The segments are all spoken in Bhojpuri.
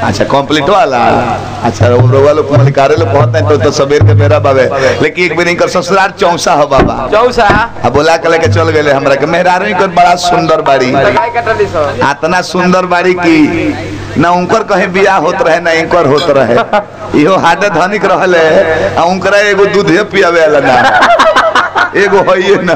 अच्छा कंप्लीट वाला अच्छा रोवा लोग मलिकारे लोग पहुंचते हैं तो तो सबेर के बेरा बाबे लेकिन एक बेर इनकर ससुराल चौसा हो बाबा चौसा अब बोला के लेके चल गए हमरा के मेहरारू इनकर बड़ा सुंदर बाड़ी गाय कटली सो इतना सुंदर बाड़ी की ना उनकर कहीं बियाह होत रहे ना इनकर होत रहे इहो हाडे धनिक रहले आ उनकरा एगो दूधे पियावे वाला ना एगो होइए ना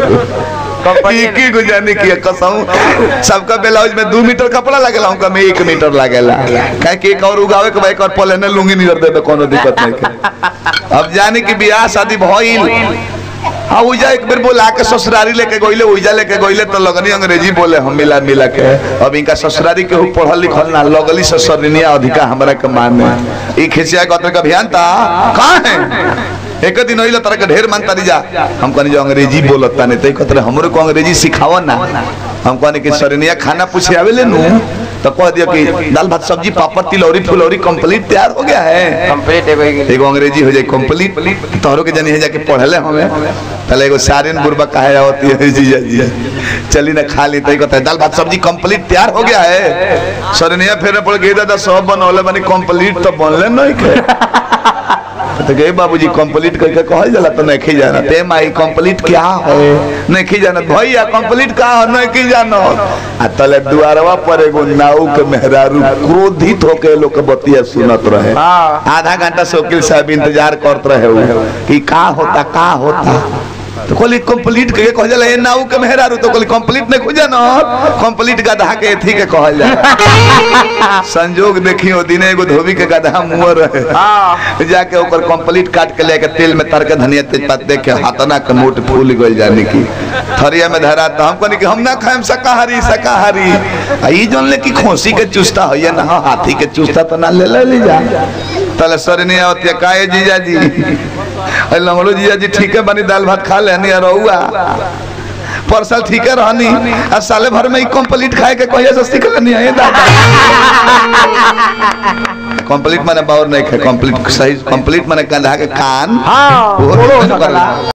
एक ही गुजारने की कसम सबका ब्लाउज में दो मीटर कपड़ा लगेला उनका में एक मीटर लगेला काहे कि एक और उगावे के भाई कर पले ने लुंगी नहीं देबे कोनो दिक्कत नहीं के अब जाने की बियाह शादी भइल हाँ उजा एक बेर बोला के ससुरारी लेके गइले उजा लेके गइले तो लगनी अंग्रेजी बोले हम मिला मिला के अब इनका ससुरारी के पढ़ल लिखल ना लगली ससुरनिया अधिका हमरा के माने ई खिसिया कतर का अभियान था कहां है एक दिन होइला तरह के ढेर मानता जा हम कहनी जो अंग्रेजी बोलता नहीं तो कहते हमरो को अंग्रेजी सिखाओ ना हम कहनी कि सरनिया खाना पूछे आवेले नु तो कह दिया कि दाल भात सब्जी पापड़ तिलौरी फुलौरी कंप्लीट तैयार हो गया है कंप्लीट एगो एक- एगो अंग्रेजी हो जाए कंप्लीट तोहरो के जानी है जाके पढ़ले हमें पहले एगो सारिन बुरबा कहे होती है जीजा जी चली ना खा ली तो कहता है दाल भात सब्जी कंप्लीट तैयार हो गया है सरनिया फेरे पड़ गई दादा सब बनौले बनी कंप्लीट तो बनले नहीं के तो गए बाबूजी कंप्लीट करके कहल जाला तो नहीं जाना ते माई कंप्लीट क्या है नहीं जाना भैया कंप्लीट का है नहीं जानो आ तले दुआरवा पर एगो नाऊ के मेहरारू क्रोधित होके लोग के बतिया सुनत रहे हाँ आधा घंटा से वकील साहब इंतजार करत रहे उ कि का होता का होता तो कहली कंप्लीट के कहल जाला ए नाऊ के मेहरारू तो कहली कंप्लीट नहीं खोजा ना कंप्लीट गधा के एथी के कहल जाला संजोग देखियो दिने एगो धोबी के गधा मुंह रहे हाँ जाके ओकर कंप्लीट काट के लेके तेल में तर के धनिया तेजपात दे के हाथना के मोट फूल गइल जाने की थरिया में धरा तो हम कहनी कि हम ना खाएम शाकाहारी शाकाहारी आ ई जोन ले की खोसी के चुस्ता होइए ना हाँ, हाथी के चुस्ता तो ना ले ले ले जा तले सरनी होती है काए जीजा जी अरे लंगड़ो जीजा जी ठीक है बनी दाल भात खा लेनी और रहुआ परसल ठीक है रहनी आ साले भर में ही कंप्लीट खाए के कहिए से सीख लेनी है दादा कंप्लीट माने बावर नहीं खाए कंप्लीट सही कंप्लीट माने कंधा के कान हाँ वो बोलो कर- सकला